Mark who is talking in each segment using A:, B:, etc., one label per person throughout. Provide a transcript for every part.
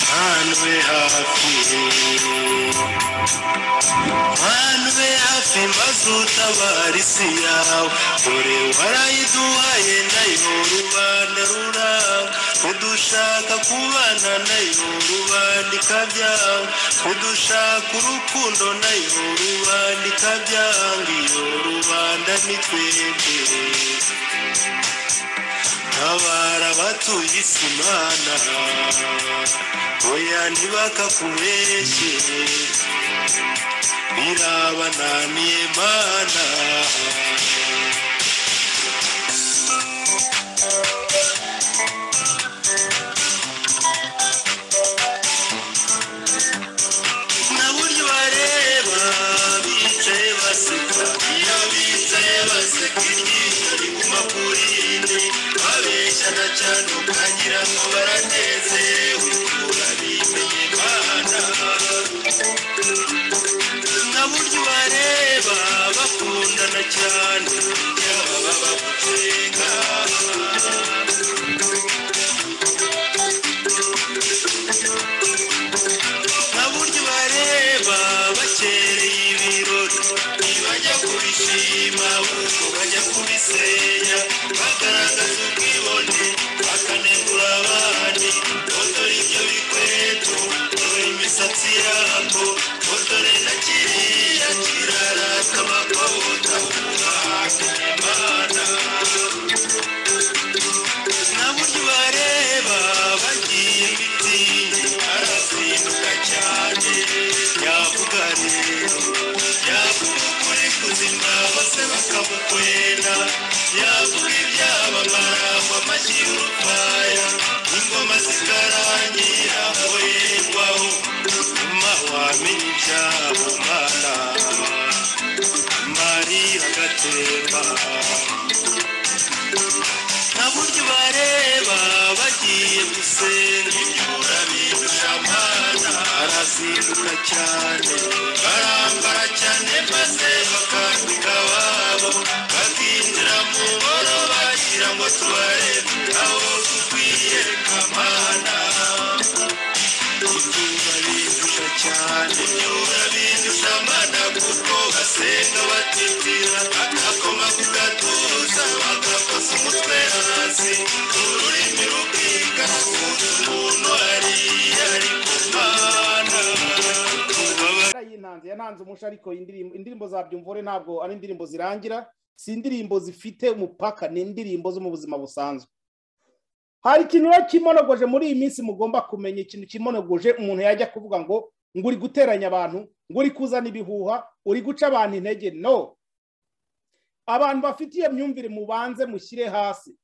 A: we happy mana ube hafi maze utabara isi yawe dore warayiduhaye nayo rubanda ruranga udushaka kubana nayo rubandika byanga udushaka urukundo nayo rubandika byanga iyo rubanda ni twebwe tabara abatuye isi mana oya ntibakakubeshye birabananiye mana na buryo bareba bicaye baseka iyo bicaye baseka iryinyo riguma ku rindi babeshyana cyane ukagira ngo baranezerewe urabimenye mana na buryo bareba bakundana cyane yaba baba guceka nta buryo bareba bakereye ibirori ntibajya kubishima ahubwo bajya kubisenya bagaragaza ubwibone bakanegura abandi dore ibyo bikweto dore imisatsi yabwo dore na kiriya kirarata bakabota umwaka imana nta buryo bareba bagiye bitinde arazinduka cyane yavuga rero yavuga ukuri kuzima bose bakamukwena yavuga ibyabamara ngo amashyi y'urufaya ingoma zikarangira hoherwaho nyuma wamenya ibyabo mwana mariya agatemba nta buryo bareba bagiye gusenga ibyura bindusha amana arazinduka cyane barambara cyane maze bakambika ababo bakinjira mu boro bagira ngo tubarebe aho tukwiyereka amana ibyura bindusha cyane ibyura bindusha amana kuko basenga batitira bakakoma ku gatuza bagakoza umutwe hasi ururimi rubika kuko umuntu ariye ari ku mana
B: yintanze yananze umusha ariko iyi ndirimbo indirimbo za byumvore ntabwo ari indirimbo zirangira si indirimbo zifite umupaka ni indirimbo zo mu buzima busanzwe hari ikintu rero kimonogoje muri iyi minsi mugomba kumenya ikintu kimonogoje umuntu yajya kuvuga ngo ngo uri guteranya abantu ngo uri kuzana ibihuha uri guca abantu intege no abantu bafite iyo myumvire mubanze mushyire hasi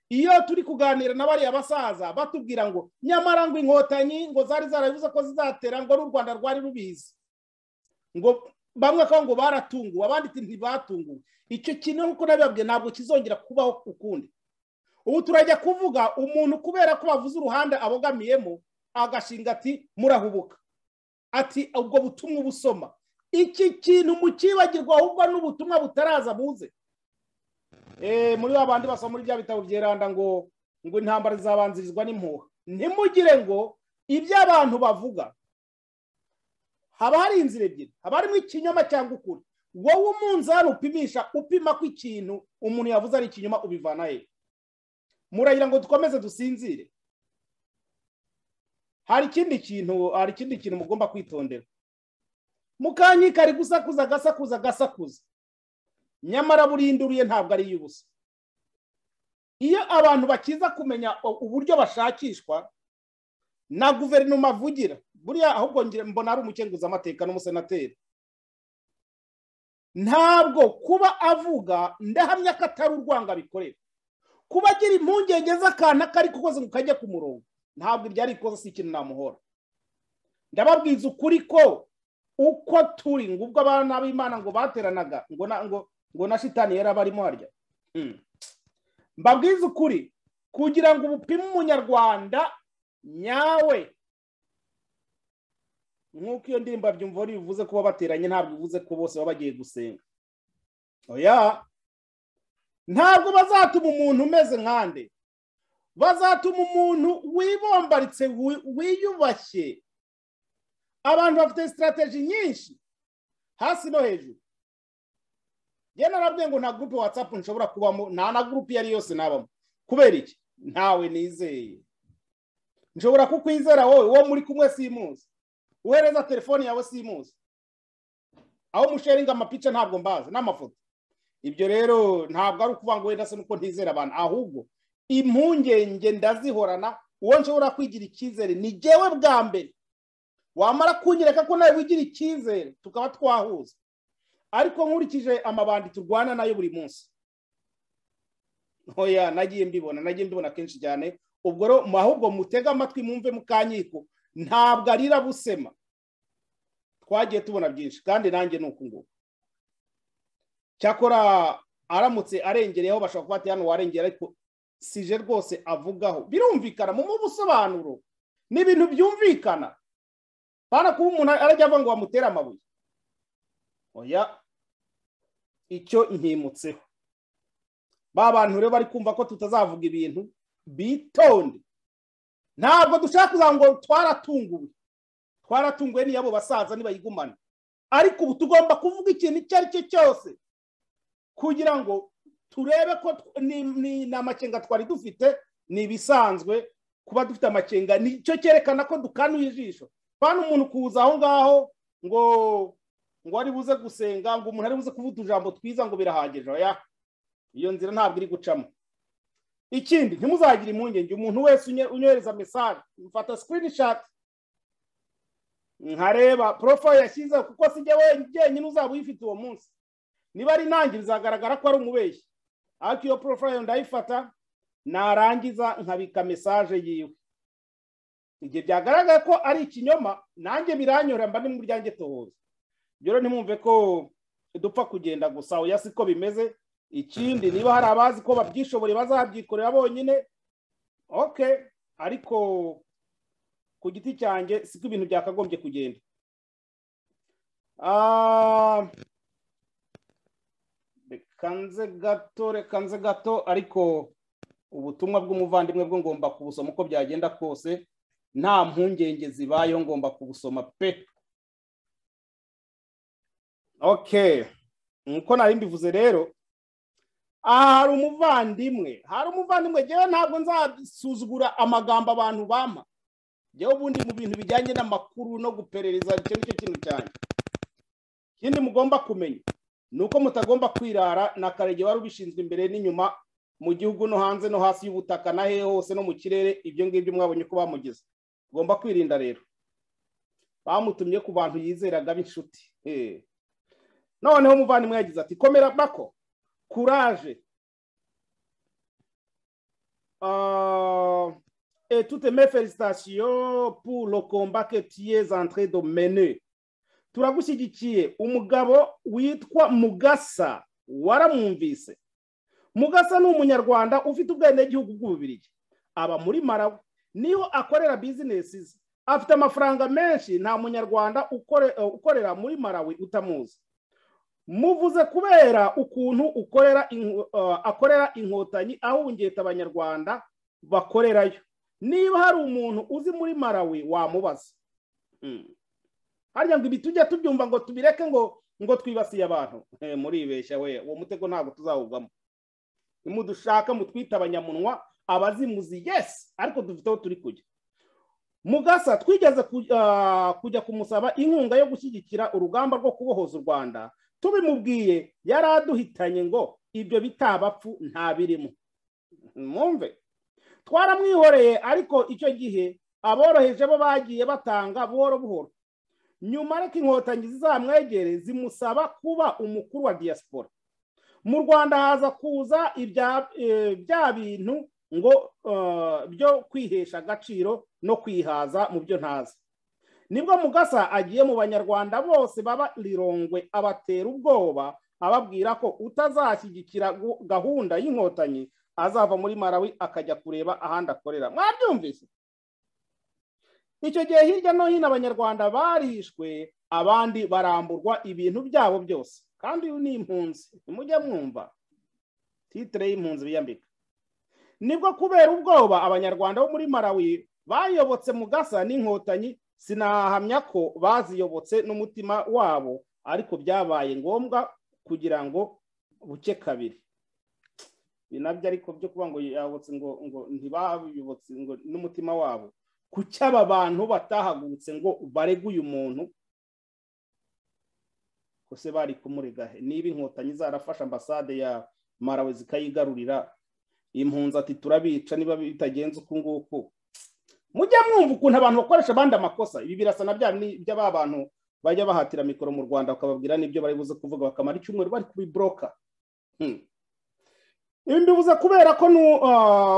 B: iyo turi kuganira na bariya basaza batubwira ngo nyamara ngo inkotanyi ngo zari zarabivuze ko zizatera ngo ari u rwanda rwari rubizi ngo bamwe ko ngo baratunguwe abandi ati ntibatunguwe icyo kintu nk'uko nabibabwiye ntabwo kizongera kubaho ukundi ubu turajya kuvuga umuntu kubera ko bavuze uruhande abogamiyemo agashinga ati murahubuka ati ubwo butumwa ubusoma iki kintu mukibagirwa ahubwo n'ubutumwa butaraza buze Eh, muri ba bandi basoma muri bya bitabo byeranda ngo ngo intambara zizabanzirizwa n'impuha ntimugire ngo ibyo abantu bavuga haba hari inzira ebyiri haba harimo ikinyoma cyangwa ukuri wowe umunzani upimisha upima ko ikintu umuntu yavuze ari ikinyoma ubivana he muragira ngo dukomeze dusinzire hari ikindi kintu hari ikindi kintu mugomba kwitondera mukanyika ari gusakuza agasakuza agasakuza nyamara burinduriye ntabwo ari iy'ubusa iyo abantu bakiza kumenya uburyo bashakishwa na guverinoma avugira buriya ahubwo ngira- mbona ari umukenguzamateka n'umusenateri ntabwo kuba avuga ndahamya ko atari urwanga bikorera kuba agira impungenge z'akantu kari kukoze ngo kajye ku murongo ntabwo ibyo ari ikoze si ikintu namuhora ndababwiza ukuri ko uko turi ngo ubwo abana b'imana ngo bateranaga ngo na ngo ngo na shitani yari abarimo harya Hmm. mbabwiza ukuri kugira ngo upime umunyarwanda nyawe nk'uko iyo ndirimbo byumva bivuze kuba bateranye ntabwo bivuze ko bose baba bagiye gusenga oya ntabwo bazatuma umuntu umeze nkande bazatuma umuntu wibombaritse wi- wiyubashye abantu bafite sitarateji nyinshi hasi no hejuru njye narabwiye ngo nta gurupe watsapu nshobora kubamo nta na gurupe iyo ari yose nabamo kubera iki ntawe nizeye nshobora kukwizera wowe uwo muri kumwe simuzi uhereza telefoni yawe simuzi aho musharinga amapica ntabwo mbaza n'amafoto ibyo rero ntabwo ari ukuvuga ngo wenda se nuko ntizera abantu ahubwo impungenge ndazihorana uwo nshobora kwigira icyizere ni jyewe bwa mbere wamara kunyereka ko nawe wigira icyizere tukaba twahuza ariko nkurikije amabandi turwana nayo buri munsi oya nagiye mbibona nagiye mbibona kenshi cyane ubwo rero mu- ahubwo mutege amatwi mwumve mukanyiko ntabwo arira busema twagiye tubona byinshi kandi nanjye ni uku nguku cyakora aramutse arengereyeho bashobora kuba bati hano warengera ariko sije rwose avugaho birumvikana mu busobanuro ni ibintu byumvikana bana kuba umuntu arajya avuga ngo bamutere amabuye oya icyo ntimutseho ba bantu rero bari kumva ko tutazavuga ibintu bitonde ntabwo dushaka kugira ngo twaratunguwe twaratunguwe n'iyabo basaza nibayigumane ariko ubu tugomba kuvuga ikintu icyo ari cyo cyose kugira ngo turebe ko tw- ni- ni- ni amakenga twari dufite ni ibisanzwe kuba dufite amakenga nicyo cyerekana ko dukanuye ijisho bana umuntu kuza aho ngaho ngo ngo ari buze gusenga ngo umuntu ari buze kuvuga utujambo twiza ngo birahagije oya iyo nzira ntabwo iri gucamo ikindi ntimuzagire impungenge umuntu wese unye- unyohereza mesaje mfata sikirinishati nkareba porofayiro yashyizeho kuko si jye we- jyenyine uzaba uyifite uwo munsi niba ari nanjye bizagaragara ko ari umubeshyi ariko iyo porofayiro ndayifata narangiza nkabika mesaje yiwe igihe byagaragara ko ari ikinyoma nanjye biranyora mba ni mu ryanjye tohoza rero ntimwumve ko dupfa kugenda gusa oya siko bimeze ikindi niba hari abazi ko babyishoboye bazabyikorera bonyine oke ariko ku giti cyanjye siko ibintu byakagombye kugenda Ah, reka nze gato reka nze gato ariko ubutumwa bw'umuvandimwe bwo ngomba kubusoma uko byagenda kose nta mpungenge zibayeho ngomba kubusoma pe okay nkuko nari mbivuze rero aha hari umuvandimwe hari umuvandimwe njyewe ntabwo nzasuzugura amagambo abantu bampa njyewe ubundi mu bintu bijyanye n'amakuru no guperereza icyo nicyo kintu cyane ikindi mugomba kumenya ni uko mutagomba kwirara na karege wari ubishinzwe imbere n'inyuma mu gihugu no hanze no hasi y'ubutaka na hehe hose no mu kirere ibyo ngibyo mwabonye ko bamugize mugomba kwirinda rero bamutumye ku bantu yizeraga b'inshuti Eh. noneho umuvandimwe yagize ati komera bako courage. Euh, et toutes mes félicitations pour le combat que tu es en train de mener. turagushyigikiye umugabo witwa mugasa waramwumvise mugasa ni umunyarwanda ufite ubwenegihugu bw'ububirigi aba muri marawe niyo akorera bizinesi ze afite amafaranga menshi nta munyarwanda ukore- ukorera muri marawi utamuzi muvuze kubera ukuntu ukorera inko- eh, akorera inkotanyi aho ungeta abanyarwanda bakorerayo niba hari umuntu uzi muri marawi wamubaza Mm. harya ngo ibi tujya tubyumva ngo tubireke ngo ngo twibasiye abantu Eh, muribeshya we uwo mutego ntabwo tuzawugamo nimudushaka mutwita abanyamunwa abazimuzi yes ariko dufite aho turi kujya mugasa twigeze ku- ah, kujya kumusaba inkunga yo gushyigikira urugamba rwo kubohoza u rwanda tubimubwiye yari aduhitanye ngo ibyo bitabapfu nta birimo mwumve twaramwihoreye ariko icyo gihe aboroheje bo bagiye batanga buhoro buhoro nyuma ariko inkotanyi zizamwegere zimusaba kuba umukuru wa diaspora mu rwanda haza kuza ibya- eh, bya bintu ngo eh, byo kwihesha agaciro no kwihaza mu byo ntazi nibwo mugasa agiye mu banyarwanda bose baba rirongwe abatera ubwoba ababwira ko utazashyigikira gu- gahunda y'inkotanyi azava muri marawi akajya kureba ahandi akorera mwabyumvise icyo gihe hirya no hino abanyarwanda barishwe abandi baramburwa ibintu byabo byose kandi uyu ni impunzi nimujya mwumva titire y'impunzi biyambika nibwo kubera ubwoba abanyarwanda bo muri malawi bayobotse mu gasa n'inkotanyi sinahamya ko baziyobotse n'umutima wabo ariko byabaye ngombwa kugira ngo buke kabiri ibi nabyo ariko byo kuba ngo yabotse ngo ngo ntibabiyobotse ngo n'umutima wabo kuki aba bantu batahagurutse ngo barege uyu muntu kose bari kumurega he niba inkotanyi zarafashe ambasade ya marawe zikayigarurira impunzi ati turabica niba bitagenze uku nguku mujya mwumva ukuntu abantu bakoresha abandi amakosa ibi birasa na bya by'aba bantu bajya bahatira mikoro mu rwanda bakababwira n'ibyo bari buze kuvuga bakamara icyumweru bari kubiboroka ibi mbibuze kubera ko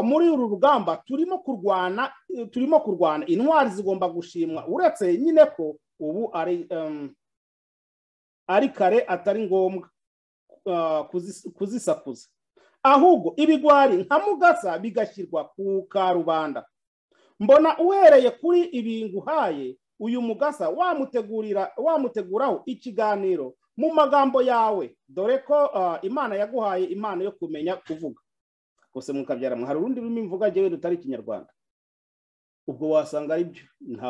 B: muri uru rugamba turimo kurwana turimo kurwana intwari zigomba gushimwa uretse nyine ko ubu ari ari kare atari ngombwa kuzisakuza ahubwo ibigwari nka mugasa bigashyirwa ku karubanda mbona uhereye kuri ibi nguhaye uyu mugasa wamutegurira wamuteguraho ikiganiro mu magambo yawe dore ko imana yaguhaye impano yo kumenya kuvuga gusa mukabyara hari urundi rurimi mvuga ngewe rutari ikinyarwanda ubwo wasanga ari byo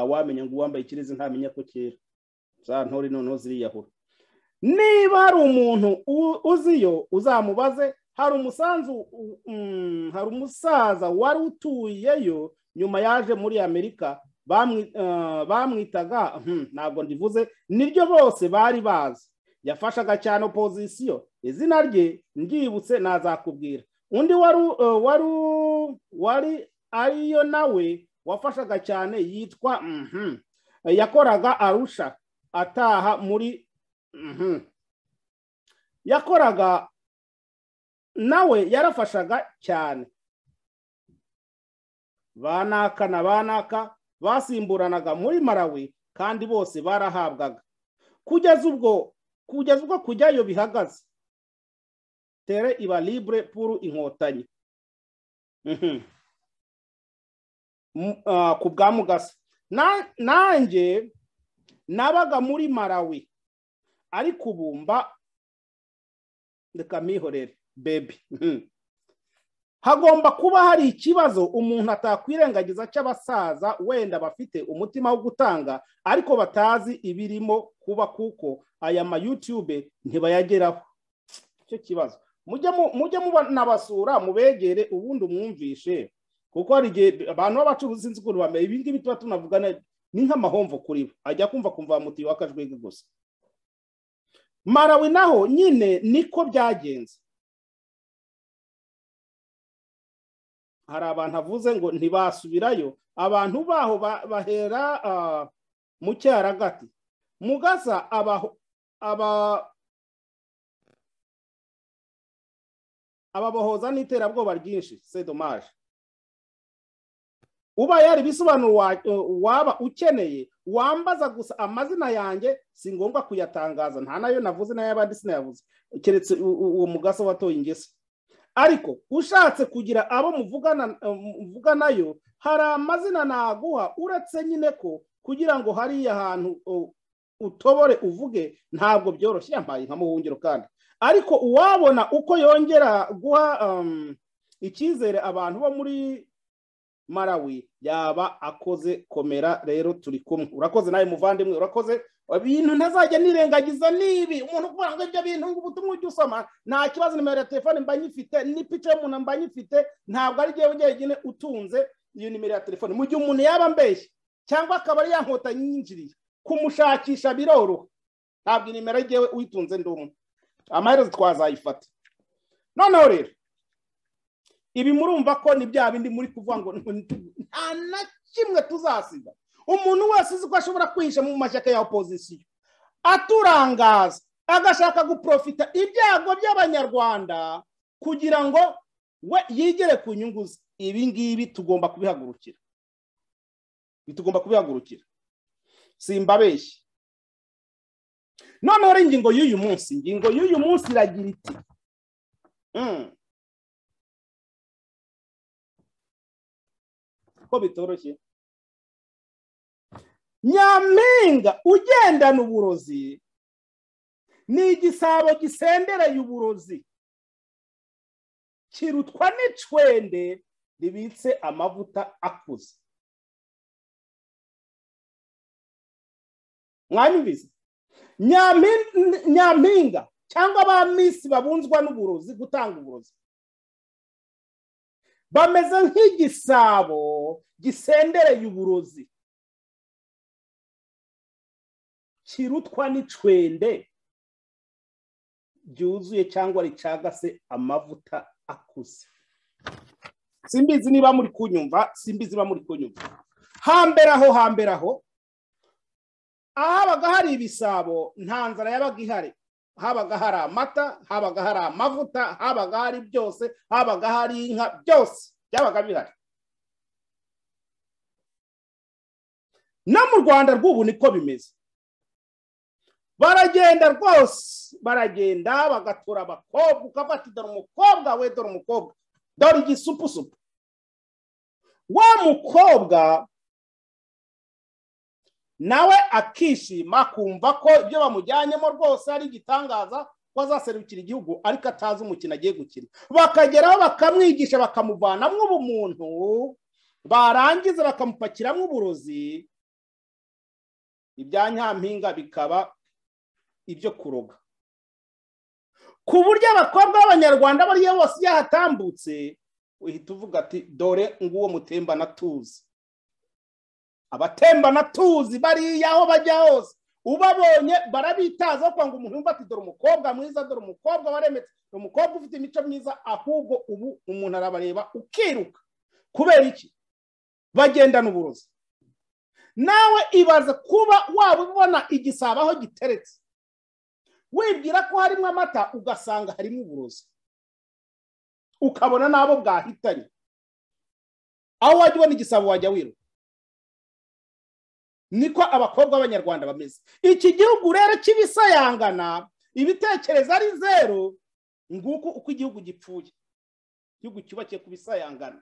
B: wamenya ngo uwambaye ikirezi ntamenya ko cyera za ntore noneho ziriyahura niba hari umuntu uziyo uzamubaze hari umusanzu hari umusaza wari utuyeyo nyuma yaje muri amerika bamwitaga ntabwo ndivuze niryo bose bari bazi yafashaga cyane opozisiyo izina rye ryibutse nazakubwira undi wari ariyo nawe wafashaga cyane yitwa yakoraga arusha ataha muri yakoraga nawe yarafashaga cyane banaka na banaka basimburanaga muri marawi kandi bose barahabwaga kugeza ubwo kugeza ubwo kujyayo bihagaze tere iba libure puru inkotanyi ku bwa mugasa nanjye nabaga muri marawi ariko ubumba reka mihorere bebi hagomba kuba hari ikibazo umuntu atakwirengagiza cy'abasaza wenda bafite umutima wo gutanga ariko batazi ibirimo kuba kuko aya mayutube ntibayageraho icyo kibazo mujye munabasura mubegere ubundi umwumvishe kuko hari igihe abantu b'abacuruzi sinzi ukuntu bambaye ibi ngibi tuba tunavugana ni nk'amahomvo kuri bo ajya kumva kumva mutiyo w'akajwege gusa marawe naho nyine niko byagenze hari abantu avuze ngo ntibasubirayo abantu baho bahera mu cyaragati mugasa ababohoza n'iterabwoba ryinshi sedomaje uba yari ibisobanuro waba ukeneye wambaza gusa amazina yanjye si ngombwa kuyatangaza nta nayo navuze n'ay'abandi sinayavuze keretse uwo mugasa watoye ingese ariko ushatse kugira abo muvuganayo hari amazina naguha uretse nyine ko kugira ngo hariya hantu utobore uvuge ntabwo byoroshye yambaye nka muhungiro kandi ariko uwabona uko yongera guha icyizere abantu bo muri marawi yaba akoze komera rero turi kumwe urakoze nawe muvandimwe urakoze ibintu ntazajya nirengagiza nibi umuntu ukubwira ngo ibyo bintu ngo ubutumwa ujye usoma nta kibazo nimero ya telefone mba nyifite n'ipica y'umuntu mba nyifite ntabwo ari igihe wenyine utunze iyo nimero ya telefone mu gihe umuntu yaba ambeshye cyangwa akaba ari yankota yinjiriye kumushakisha biroroha ntabwo nimero yewe uyitunze ndi umwe amaherezo twazayifata noneho rero ibi murumva ko ni bya bindi muri kuvuga ngo nta na kimwe tuzasiga umuntu wese uzi ko ashobora kwihisha mu mashyaka ya opozisiyo aturangaza agashaka guprofita ibyago by'abanyarwanda kugira ngo we yigere ku nyungu ze ibi ngibi tugomba kubihagurukira tugomba kubihagurukira simbabeshye noneho ingingo y'uyu munsi ingingo y'uyu munsi iragira iti ko bitoroshye nyampinga ugendana uburozi ni igisabo gisendereye uburozi kirutwa n'icwende ribitse amavuta akuze mwanyumvise Nyampi- nyampinga cyangwa ba misi babunzwa n'uburozi gutanga uburozi bameze nk'igisabo gisendereye uburozi kirutwa n'icwende ryuzuye cyangwa ricagase amavuta akuze simbizi niba muri kunyumva simbizi niba muri kunyumva hambere aho hambere aho ahabaga hari ibisabo nta nzara yabaga ihari habaga hari amata habaga hari amavuta habaga hari byose habaga hari inka byose byabaga bihari no mu rwanda rw'ubu niko bimeze baragenda rwose baragenda bagatura abakobwa ukafata dore umukobwa we dore umukobwa dore igisupusupu wa mukobwa nawe akishima akumva ko ibyo bamujyanyemo rwose ari igitangaza ko azaserukira igihugu ariko atazi umukino agiye gukina bakageraho bakamwigisha bakamuvanamo ubumuntu barangiza bakamupakiramo uburozi ibya nyampinga bikaba ibyo kuroga ku buryo abakobwa b'abanyarwanda bariya bose iyo ahatambutse uhita uvuga ati dore nguwo mutembana tuzi abatembana tuzi bariya aho bajya hose ubabonye barabitaza kwa ngo umuntu yumva ati dore umukobwa mwiza dore umukobwa waremetse dore umukobwa ufite imico myiza ahubwo ubu umuntu arabareba ukiruka kubera iki bagendana uburozi nawe ibaze kuba waba ubona igisabo aho giteretse wibwira ko harimo amata ugasanga harimo uburozi ukabona n'abo bwahitanye aho wajya ubona igisabo wajya wiruka niko abakobwa b'abanyarwanda bameze iki gihugu rero cy'ibisayangana ibitekerezo ari zeru nguko uko igihugu gipfuye igihugu cyubakiye ku bisayangana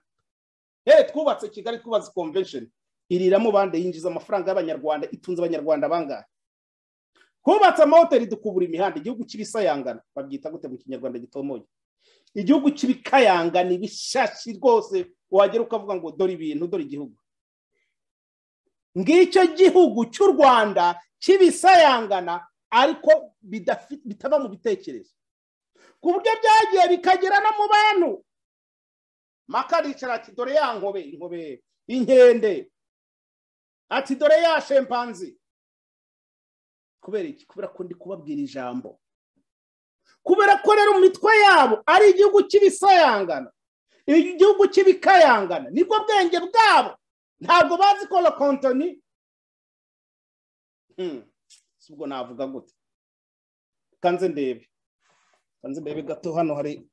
B: yewe twubatse kigali twubatse convention iriramo bande yinjiza amafaranga y'abanyarwanda itunze abanyarwanda bangahe twubatse amahoteli dukubura imihanda igihugu cy'ibisayangana babyita gute mu kinyarwanda gitomoye igihugu cy'ibikayangana ibishashi rwose wagera ukavuga ngo dore ibintu dore igihugu ngicyo gihugu cy'u rwanda cy'ibisayangana ariko bidafi- bitava mu bitekerezo ku buryo byagiye bikagera no mu bantu maka aricara ati dore ya nkobe inkobe inkende ati dore ya shempanzi kubera iki kubera ko ndi kubabwira ijambo kubera ko rero mu mitwe yabo ari igihugu cy'ibisayangana igihugu cy'ibikayangana nibwo bwenge bwabo ntabwo bazi ko lokontoni ubwo navuga gute kanze ndebe kanze ndebe gato hano hari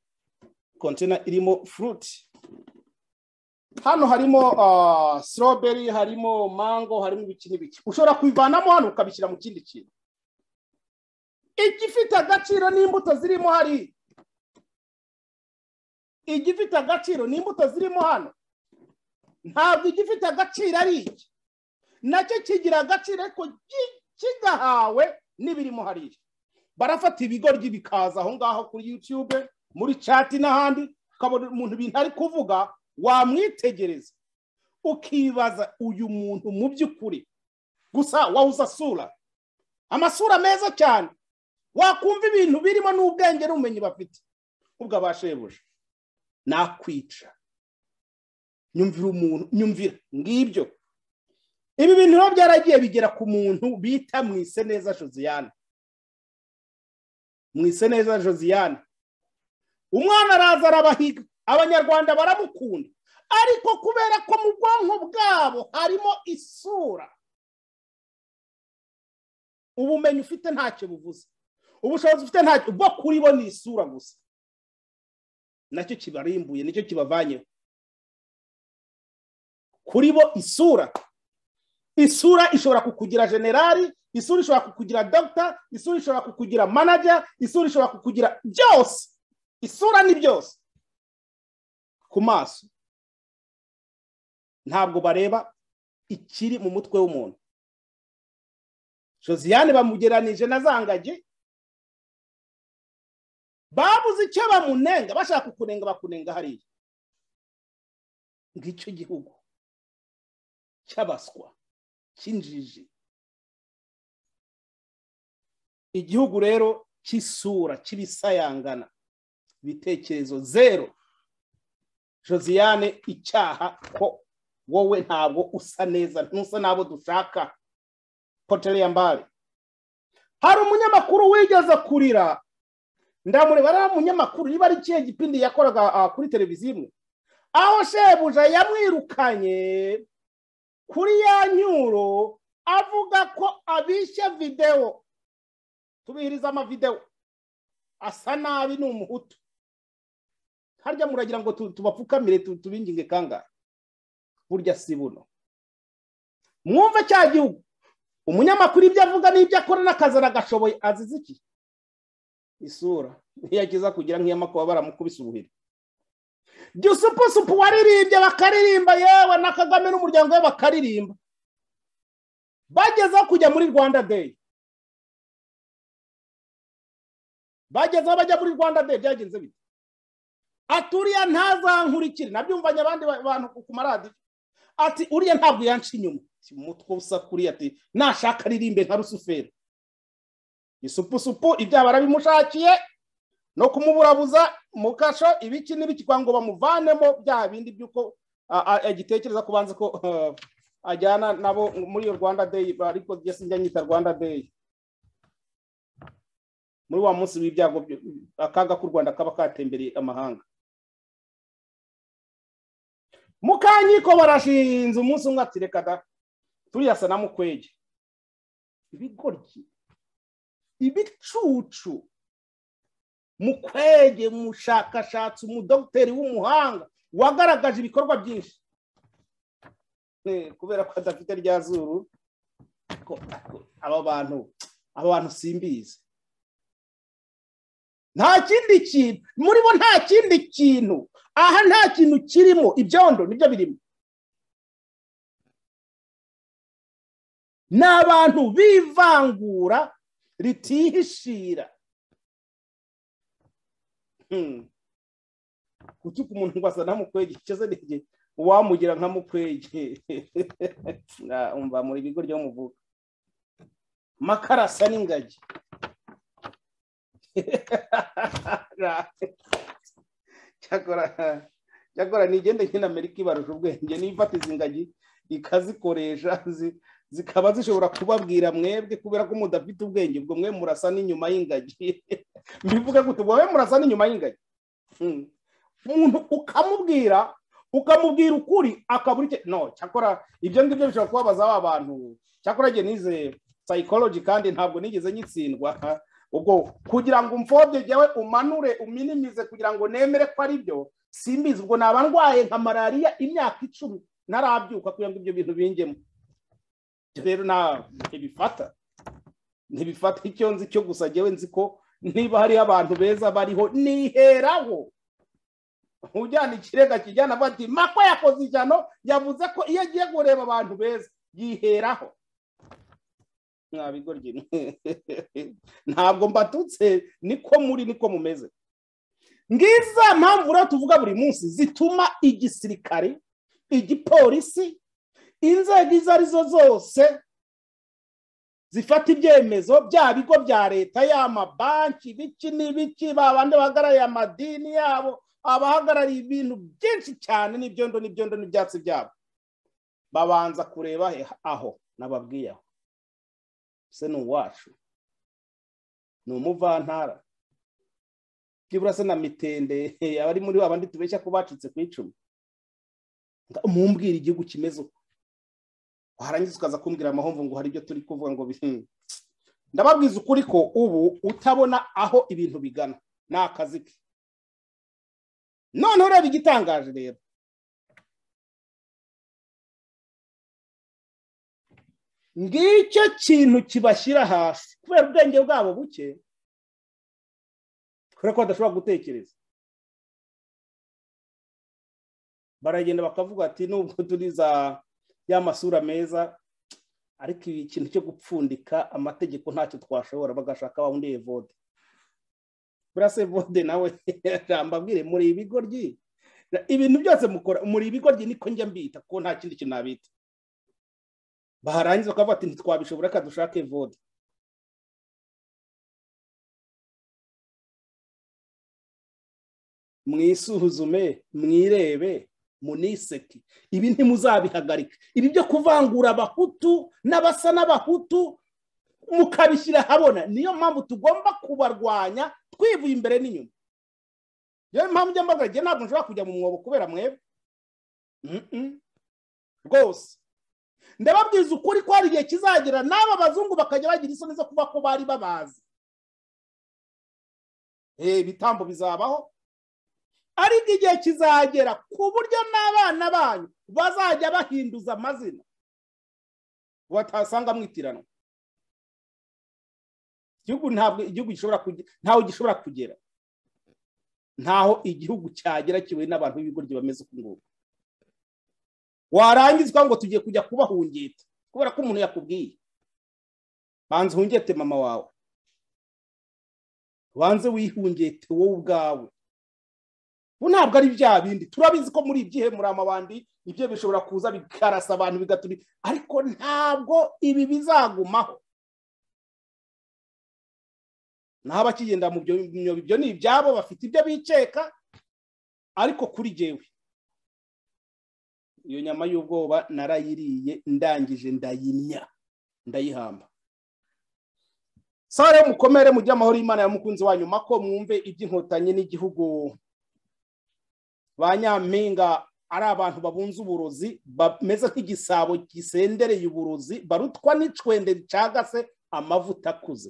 B: kontena irimo furuti hano harimo strawberry harimo mango harimo ibiki n'ibiki ushobora kubivanamo hano ukabishyira mu kindi kintu igifite agaciro n'imbuto zirimo hari igifite agaciro n'imbuto zirimo hano ntabwo igifite agaciro ari iki nacyo kigira agaciro ariko ki- kigahawe n'ibirimo hariya barafata ibigoryi bikaza aho ngaho kuri yutube muri cati n'ahandi ukabona umuntu ibintu ari kuvuga wamwitegereza ukibaza uyu muntu mu by'ukuri gusa wawuza asura amasura meza cyane wakumva ibintu birimo n'ubwenge n'ubumenyi bafite ubwo abashebuje nakwica nyumvira umuntu nyumvira ngibyo ibi bintu biba byaragiye bigera ku muntu bita mwiseneza josiane mwiseneza josiane umwana araza arabahiga abanyarwanda baramukunda ariko kubera ko mu bwonko bwabo harimo isura ubumenyi ufite ntacyo buvuze ubushobozi ufite ntacyo bwo kuri bo ni isura gusa nacyo kibarimbuye nicyo kibavanyeho kuri bo isura isura ishobora kukugira generali isura ishobora kukugira dogita isura ishobora kukugira manager isura ishobora kukugira byose isura ni byose ku maso ntabwo bareba ikiri mu mutwe w'umuntu josiane bamugeranije na zangagi babuze icyo bamunenga bashaka kukunenga bakunenga hariya ngicyo gihugu cy'abaswa cy'injiji igihugu rero cy'isura cy'ibisayangana ibitekerezo zero josiane icyaha ko wowe ntabwo usa neza ntusa n'abo dushaka potereyambare hari umunyamakuru wigeze kurira ndamureba ari umunyamakuru niba ari ikihe gipindi yakoraga ah, kuri televiziyo imwe aho shebuja yamwirukanye kuri ya nyuro avuga ko abishye videwo tubihiriza amavidewo asa nabi ni umuhutu harya muragira ngo tu- tubapfukamire tu- tubinginge kangahe burya si buno mwumve cya gihugu umunyamakuru ibyo avuga n'ibyo akora n'akazi aragashoboye azize iki isura ntiyakiza kugira nk'iyamakwa baramukubise ubuhiri jya usupusupu waririmbye bakaririmba yewe na kagame n'umuryango we bakaririmba bagezeho kujya muri rwanda day bagezeho bajya muri rwanda day byagenze bite aturiya ntazankurikire nabyumvanye abandi ba- bantu ku- ku maradiyo ati uriya ntabwo yanca inyuma Ati, umutwe usa kuriya ati nashaka aririmbe nka rusuferi isupusupu ibyaha barabimushakiye no kumuburabuza mu kasho ibiki n'ibiki kugira ngo bamuvanemo bya bindi by'uko a- a- agitekereza kubanza ko eh, ajyana nabo muri iyo rwanda day ariko njye sinjya nyita rwanda day muri wa munsi w'ibyago byo- akaga k'u rwanda kaba katembereye amahanga mukanyiko barashinze umunsi umwe ati reka da turiya sa na mukwege ibigoryi ibicucu mukwege umushakashatsi umudogiteri w'umuhanga wagaragaje ibikorwa byinshi Eh, kubera ko adafite rya zuru ko ko aba bantu aba bantu simbizi nta kindi kintu muri bo nta kindi kintu aha nta kintu kirimo ibyondo nibyo birimo ni abantu bivangura ritihishira Hmm. gutuka umuntu ngo asa na mukwege icyo se ni iki? wamugira nka mukwege Na- umva muri bigo ryo muvuga makara asa n'ingagi cyakora cyakora nigende nyine amerika ibarusha ubwenge n'ifatiza ingagi ikazikoresha zi- zikaba zishobora kubabwira mwebwe kubera ko mudafite ubwenge ubwo mwe murasa n'inyuma y'ingagi mbivuge gutya wowe murasa n'inyuma y'ingagi Hmm. umuntu ukamubwira ukamubwira ukuri akabura icyo no cyakora ibyo ngibyo bishobora kubabaza wa bantu cyakora njye nize psychology kandi ntabwo nigeze nyitsindwa ubwo kugira ngo umfobye jyawe umanure uminimize kugira ngo nemere ko ari byo simbizi ubwo naba ndwaye nka malariya imyaka icumi ntarabyuka kugira ngo ibyo bintu bingemo Ibyo rero nta ntibifata ntibifata icyo nzi cyo gusa jyewe nzi ko niba hariho abantu beza bariho niheraho ujyana ikirega kijyana avuga ati makwa yakoze ijyano yavuze ko iyo agiye kureba abantu beza yiheraho mwabigoryi ntabwo mbatutse niko muri niko mumeze ngiza mpamvu rero tuvuga buri munsi zituma igisirikare igipolisi inzego izo arizo zose zifata ibyemezo bya bigo bya leta y'amabanki ibiki n'ibiki ba bandi bahagarariye amadini yabo abahagarariye ibintu byinshi cyane n'ibyondo n'ibyondo n'ibyatsi byabo babanza kureba he- aho nababwiye aho se ni uwacu ni umuvantara byibura se na mitende eh, abari muri abandi tubeshya ko bacitse ku icumu Nga- mumbwira igihugu kimeze uko warangiza ukaza kumbwira amahomvu ngo hari ibyo turi kuvuga ngo bi- ndababwiza ukuri ko ubu utabona aho ibintu bigana ni akazi ke noneho ureba igitangaje rero ngicyo kintu kibashyira hasi kubera ubwenge bwabo buke kubera ko badashobora gutekereza baragenda bakavuga ati nubwo turi za ya masura meza ariko ibi kintu cyo gupfundika amategeko ntacyo twashobora bagashaka wa undi evode burase vode nawe rambabwire muri ibigoryi ibintu byose mukora muri ibigoryi niko njya mbita kuko nta kindi kintu nabita baharangiza bakavuga ati ntitwabishobora reka dushake vode mwisuzume mwirebe muniseki ibi ntimuzabihagarika ibi byo kuvangura abahutu n'abasa n'abahutu mukabishyira ahabona niyo mpamvu tugomba kubarwanya twivuye imbere n'inyuma niyo mpamvu ujya mbagara igihe ntabwo nshobora kujya mu mwobo kubera mwebwe rwose ndababwiza ukuri ko hari igihe kizagera n'aba bazungu bakajya bagira isoni zo kuba ko bari babazi ibitambo bizabaho ariko igihe kizagera ku buryo n'abana banyu bazajya bahinduza amazina batasanga mwitiranwa igihugu ntabwo igihugu gishobora ntaho gishobora kugera ntaho igihugu cyagera kiwe n'abantu b'ibigoryi bameze uku nguku warangizwa ngo tugiye kujya kubahungeta kubera ko umuntu yakubwiye banza uhungete mama wawe banze wihungete wowe ubwawe ubu ntabwo ari bya bindi turabizi ko muri ibyihe muri amabandi ibyo bishobora kuza bikarasa abantu bigatuma ariko ntabwo ibi bizagumaho naho abakigenda mu byobo ibyo ni ibyabo bafite ibyo bikeka ariko kuri jyewe iyo nyama y'ubwoba narayiriye ndangije ndayimya ndayihamba sare mukomere mujye amahoro y'imana ya mukunzi wa nyuma ko mwumve iby'inkotanyi n'igihugu ba nyampinga ari abantu babunze uburozi bameze nk'igisabo gisendereye uburozi barutwa n'icwende ricagase amavuta akuze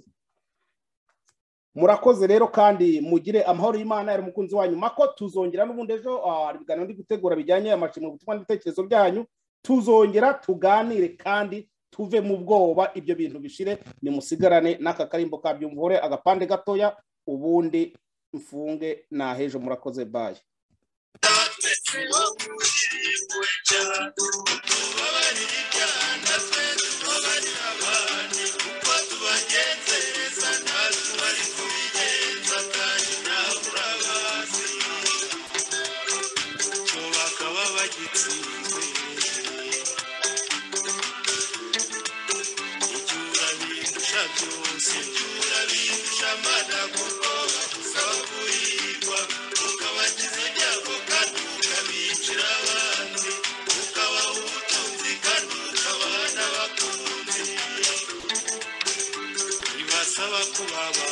B: murakoze rero kandi mugire amahoro y'imana yari umukunzi wanyu mako tuzongera n'ubundi ejo ibiganiro ndi gutegura bijyanye amashimwe ubutumwa n'ibitekerezo byanyu tuzongera tuganire kandi tuve mu bwoba ibyo bintu bishire nimusigarane n'aka karimbo ka byumvore agapande gatoya ubundi mfunge nahejo murakoze baye Baba.